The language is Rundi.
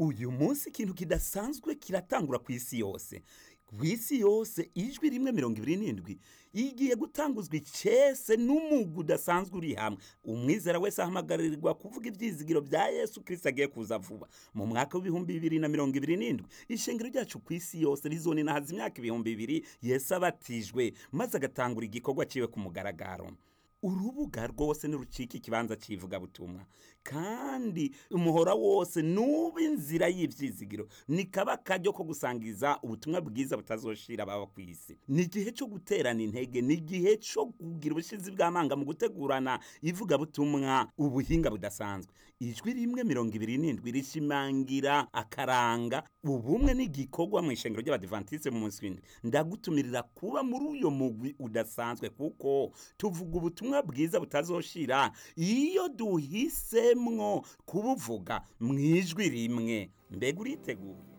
uyu munsi ikintu kidasanzwe kiratangura ku isi yose ku isi yose ijwi rimwe mirongo ibiri n'indwi igiye gutanguzwa icese n'umugu udasanzwe uri hamwe umwizera wese ahamagarirwa kuvuga ibyizigiro bya yesu kirisito agiye kuza vuba mu mwaka w'ibihumbi bibiri na mirongo ibiri n'indwi ishengero ryacu ku isi yose rizoninahaza imyaka ibihumbi bibiri yesu abatijwe maze agatangura igikorwa ciwe ku mugaragaro urubuga rwose nirucika ikibanza cy'ivugabutumwa kandi umuhora wose nuba inzira y'ibyizigiro ni kaba kajyo ko gusangiza ubutumwa bwiza butazoshira ababa ku isi ni igihe cyo guterana intege ni igihe cyo kugira ubushizi bw'amanga mu gutegurana ivugabutumwa ubuhinga budasanzwe ijwi rimwe mirongo ibiri n'indwi rishimangira akaranga ubumwe n'igikorwa mu ishengero ry'abadivantisite mu munsi w'indwi ndagutumirira kuba muri uyo mugwi udasanzwe kuko tuvuga ubutumwa bwiza butazoshira iyo duhisemwo kubuvuga mu ijwi rimwe mbega uriteguye